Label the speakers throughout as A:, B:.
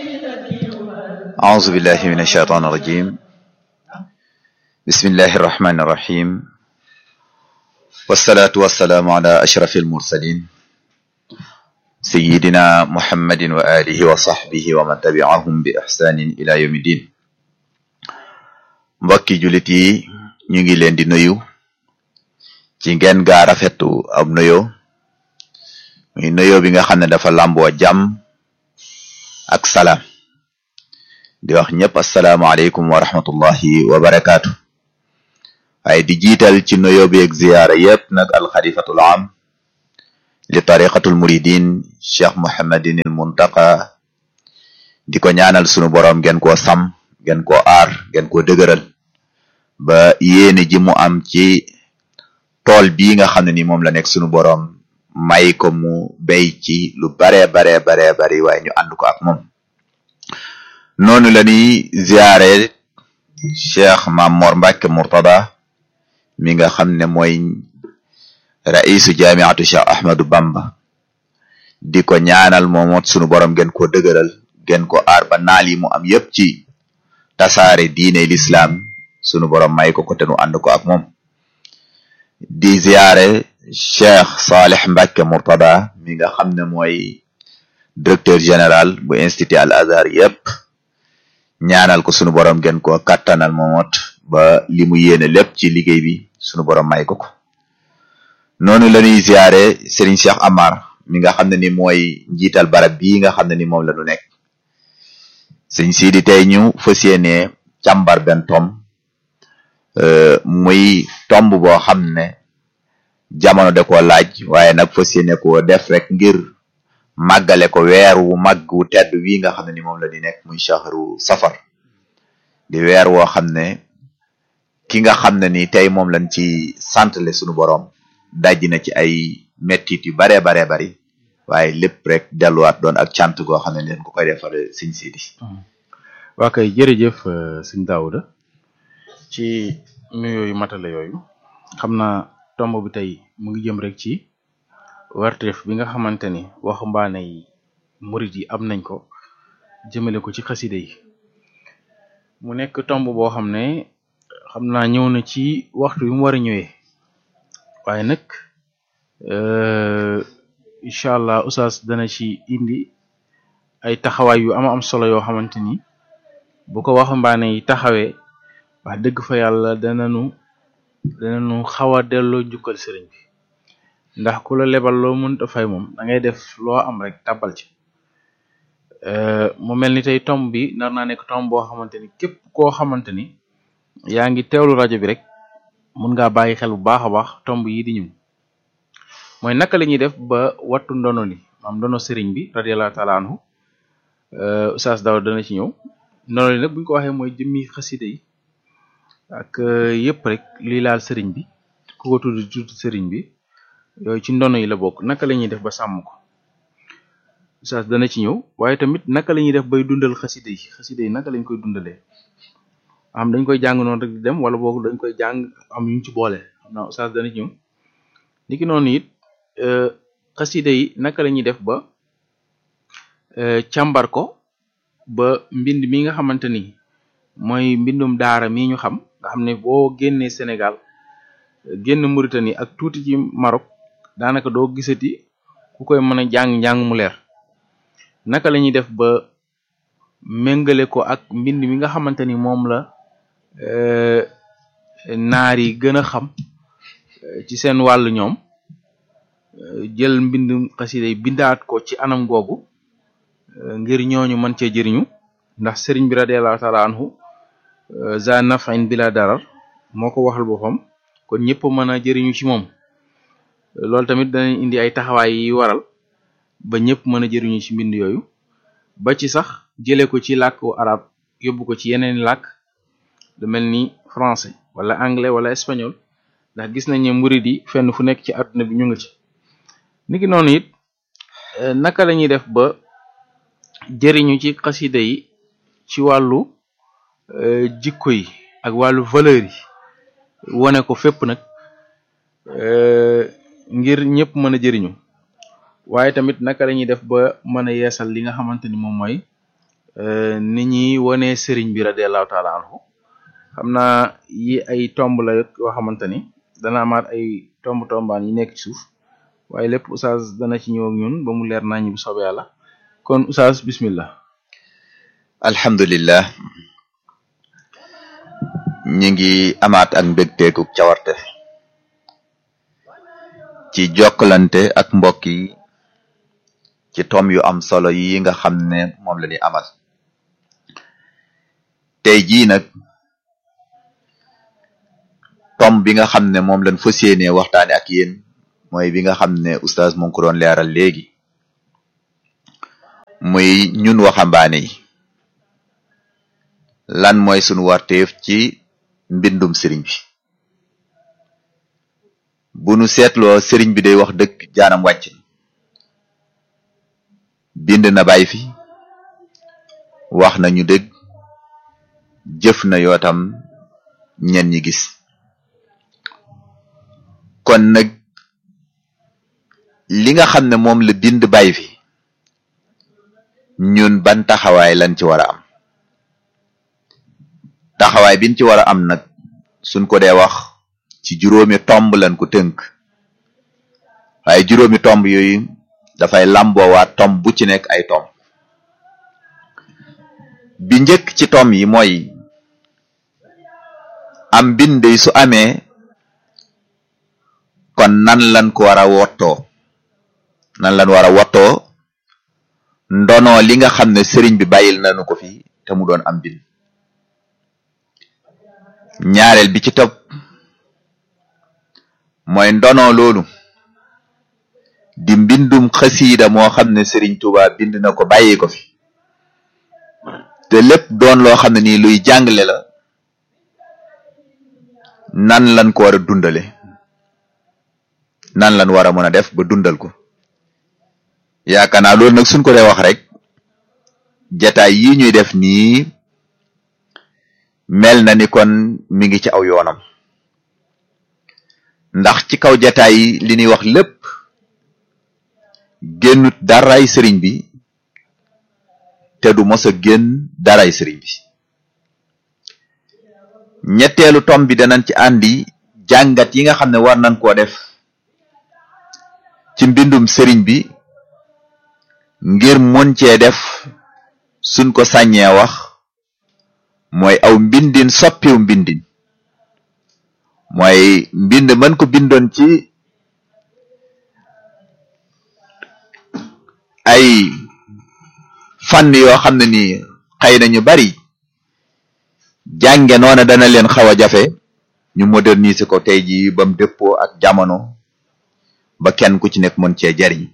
A: أعوذ بالله من الشيطان الرجيم بسم الله الرحمن الرحيم والصلاة والسلام على أشرف المرسلين سيدنا محمد وآله وصحبه ومن تبعهم بإحسان إلى يوم الدين mbokki jullit yi ñu ngi leen di nuyu ci ngeen gaa rafetu ab nuyoo muy nuyoo bi nga xam ne dafa làmboo jàmm ak salaam di wax ñëpp asalaamaaleykum wa rahmatullahi wa barakaatu waaye di jiital ci nuyoo bi ak ziyaara yépp nag alxalifatul am li tariqatul muridin cheikh mohammadin il muntaqa di ko ñaanal sunu boroom ngeen koo sam ngeen koo aar ngeen koo dëgëral ba yéene ji mu am ci tool bii nga xam ne ni moom la nekk sunu boroom may ko mu béy ci lu baree baree baree bari waaye ñu ànd ko ak moom noonu la ñuy ziare cheikh Mamor Mbacke Murtada mi nga xam ne mooy raisu jamiatu cheikh Ahmadou Bamba di ko ñaanal moomoot sunu borom gën koo dëgëral gën ko aar ba naal yi mu am yépp ci tasaare diine l'islam sunu borom may ko ko te nu ànd ko ak moom di ziare cheikh Saleh Mbacke Murtada mi nga xam ne mooy directeur général bu institut Al Azhar yépp ñaanal ko sunu borom gën koo kattanal moomoot ba li mu yéene lépp ci liggéey bi sunu borom may ko ko noonu la ñuy ziare Serigne Cheikh Amar mi nga xam ne ni mooy njiital barab bii nga xam ne ni moom la ñu nekk sëñ Sidi tey ñu fas yéene càmbar benn tom muy tomb boo xam ne jamono de ko laaj waaye nag fas yéene ko def rek ngir màggale ko weer wu màgg wu tedd wi nga xam ne ni moom la di nekk muy shahru safar di weer woo xam ne ki nga xam ne ni tey moom lañ ci santle sunu boroom dajji na ci ay mettit yu baree baree bari waaye lépp rek delluwaat doon ak cant goo xam ne leen ko koy defal sëñ Sidi
B: waa kay jërëjëf sëñ Daouda ci nuyoo yu matale yooyu xam naa tomb bi tey mu ngi jëm rek ci warteef bi nga xamante ni waxambaane yi murit yi am nañ ko jëmale ko ci xaside yi mu nekk tomb boo xam ne xam naa ñëw na ci waxtu bi mu war a ñëwee waaye nag incha allah oustaz dana ci indi ay taxawaay yu ama am solo yoo xamante ni bu ko waxambaane yi taxawee wax dëgg fa yàlla dananu dananu xaw a delloo njukkal sëriñ bi ndax ku la lebal loo mënta fay moom da ngay def loo am rek tàbbal ci mu mel ni tey tomb bi nar naa nekk tomb boo xamante ni képp koo xamante ni yaa ngi teewlu rajo bi rek mun ngaa bàyyi xel bu baax a baax tomb yi di ñëw mooy naka la ñuy def ba wattu ndono li maam ndono sëriñ bi radiyallahu taala anhu Oustaz Daw dana ci ñëw ndono li nag buñ ko waxee mooy jëmmi xaside yi ak yëpp rek lii laal sëriñ bi ku ko tudd tudd sëriñ bi yooyu ci ndono yi la bokk naka la ñuy def ba sàmm ko Oustaz dana ci ñëw waaye tamit naka la ñuy def bay dundal xaside yi xaside yi naka lañ koy dundalee am dañ koy jàng noonu rek di dem wala boog dañ koy jàng am yuñ ci boole xam naa Oustaz dana ci ñëw niki noonu it xaside yi naka la ñuy def ba càmbar ko ba mbind mi nga xamante ni mooy mbindum daara mi ñu xam nga xam ne boo génnee Sénégal génn Mauritanie ak tuuti ci Maroc daanaka doo gisati ku koy mën a jàng njàng mu leer naka la ñuy def ba méngale ko ak mbind mi nga xamante ni moom la naar yi gën a xam ci seen wàll ñoom jël mbind xasida yi bindaat ko ci anam googu ngir ñooñu mën cee jëriñu ndax sëriñ bi radiallahu taala anhu za nafin bila darar moo ko waxal boppam kon ñëpp mën a jëriñu ci moom loolu tamit danañ indi ay taxawaay yi waral ba ñëpp mën a jëriñu ci mbind yooyu ba ci sax jëlee ko ci làkku arab yóbbu ko ci yeneen làkk lu mel ni français wala anglais wala espagnol ndax gis nañ ne murid yi fenn fu nekk ci àdduna bi ñu ngi ci niki noonu it naka la ñuy def ba jëriñu ci xasida yi ci wàllu jikko yi ak wàllu valeur yi wane ko fépp nag ngir ñëpp mën a jëriñu waaye tamit naka la ñuy def ba mën a yeesal li nga xamante ni moom mooy ni ñuy wone sëriñ bi radiallahu taala anhu xam naa yi ay tomb la yoo xamante ni dana amaat ay tomb tombaan yi nekk ci suuf waaye lépp oustaz dana ci ñëw ak ñun ba mu leer nañu bu soobee yàlla kon oustaz bismillah
A: alhamdulillah ñi ngi amaat ak mbégteeku cawarte ci jokkalante ak mbokk yi ci tom yu am solo yi nga xam ne moom la ñuy amal tey jii nag tom bi nga xam ne moom lañ fas yéenee waxtaane ak yéen mooy bi nga xam ne oustaz mu ngi ko doon leeral léegi muy ñun waxambaane yi lan mooy sunu warteef ci mbindum sëriñ bi bu nu seetloo sëriñ bi day wax dëkk jaanam wàcc bind na bàyyi fi wax na ñu dëgg jëf na yootam ñen ñi gis kon nag li nga xam ne moom la bind bàyyi fi ñun ban taxawaay lañ ci war a am taxawaay biñ ci war a am nag suñ ko dee wax ci juróomi tomb lañ ko tënk waaye juróomi tomb yooyu dafay làmboowaat tomb bu ci nekk ay tomb bi njëkk ci tomb yi mooy am bind su amee kon nan lan ko war a wottoo nan lan war a wottoo ndono li nga xam ne sëriñ bi bàyyil nañu ko fi te mu doon am bind ñaareel bi ci topp mooy ndono loolu di mbindum xasiida moo xam ne Serigne Touba bind na ko bàyyi ko fi te lépp doon loo xam ne nii luy jàngale la nan lan ko war a dundale nan lan war a mën a def ba dundal ko yaakaar naa loolu nag suñ ko dee wax rek jataay yi ñuy def nii mel na ni kon mi ngi ci aw yoonam ndax ci kaw jataay yi li ñuy wax lépp génnut daray sëriñ bi te du mos a génn daray sëriñ bi ñetteelu tom bi danañ ci àndi jàngat yi nga xam ne war nañ koo def ci mbindum sëriñ bi ngir mën cee def suñ ko sàññee wax mooy aw mbindin soppiw mbindin mooy mbind mën ko bindoon ci ay fànn yoo xam ne nii xëy na ñu bari jànge noona dana leen xaw a jafe ñu moderniser ko tey jii bam dëppoo ak jamono ba kenn ku ci nekk mën cee jariñ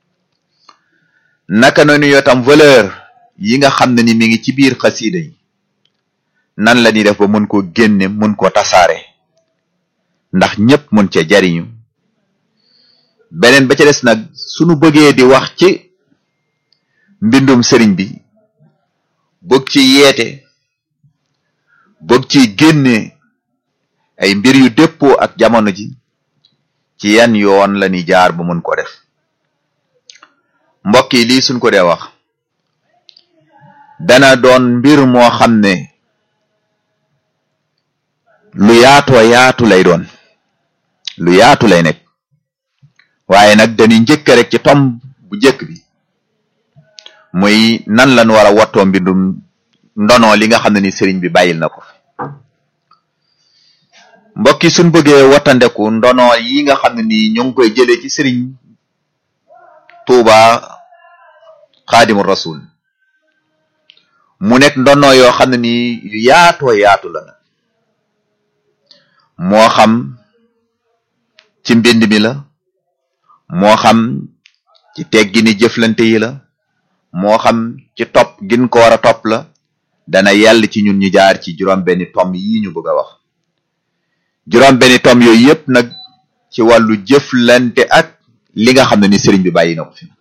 A: naka noonu yoo tam valeur yi nga xam ne ni mi ngi ci biir xasiida yi nan la ñuy def ba mën koo génne mën koo tasaare ndax ñépp mën cee jariñu beneen ba ca des nag sunu bëggee di wax ci mbindum sëriñ bi bëgg ci yeete bëgg ci génne ay mbir yu déppoo ak jamono ji ci yan yoon la ñuy jaar ba mën ko def mbokk yi lii suñ ko dee wax dana doon mbir moo xam ne lu yaatoo yaatu lay doon lu yaatu lay nekk waaye nag dañuy njëkk rek ci tom bu njëkk bi muy nan lañ war a wattoo mbindum ndono li nga xam ne ni sëriñ bi bàyyil na ko fi mbokk yi suñ bëggee wattandeku ndono yi nga xam ne ni ñu ngi koy jëlee ci sëriñ Tuuba xaadimu rasul mu nekk ndono yoo xam ne ni yu yaatoo yaatu la nag moo xam ci mbind mi la moo xam ci teggini jëflante yi la moo xam ci topp gin ko war a topp la dana yàll ci ñun ñu jaar ci juróom benni tom yi ñu bëgg a wax juróom benni tom yooyu yépp nag ci wàllu jëflante ak li nga xam ne ni sëriñ bi bàyyi na ko fi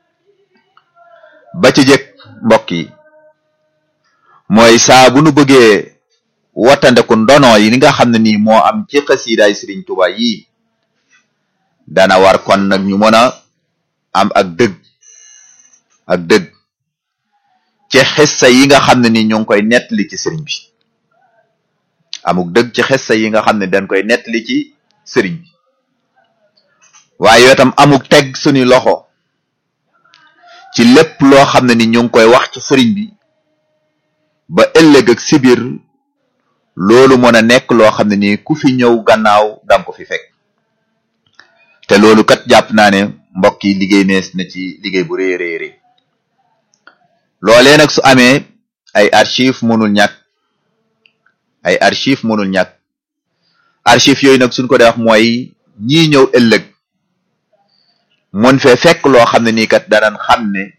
A: ba ci jëkk mbokk yi mooy saa bu nu bëggee wattandeku ndono yi li nga xam ne nii moo am ci xasiidaay sëriñ Tuubaa yi dana war kon nag ñu mën a am ak dëgg ak dëgg ci xissa yi nga xam ne ni ñu ngi koy nettali ci sëriñ bi amuk dëgg ci xissa yi nga xam ne dañ koy nettali ci sëriñ bi waaye yoo tam amuk teg suñu loxo ci lépp loo xam ne ni ñu ngi koy wax ci sëriñ bi ba ëllëg ak sibir loolu mën a nekk loo xam ne nii ku fi ñëw gannaaw danga ko fi fekk te loolu kat jàpp naa ne mbokk yi liggéey nees na ci liggéey bu rëy rëy rëy loolee nag su amee ay archive mënul ñàkk ay archive mënul ñàkk archive yooyu nag suñ ko dee wax mooy ñii ñëw ëllëg mën fee fekk loo xam ne nii kat danañ xam ne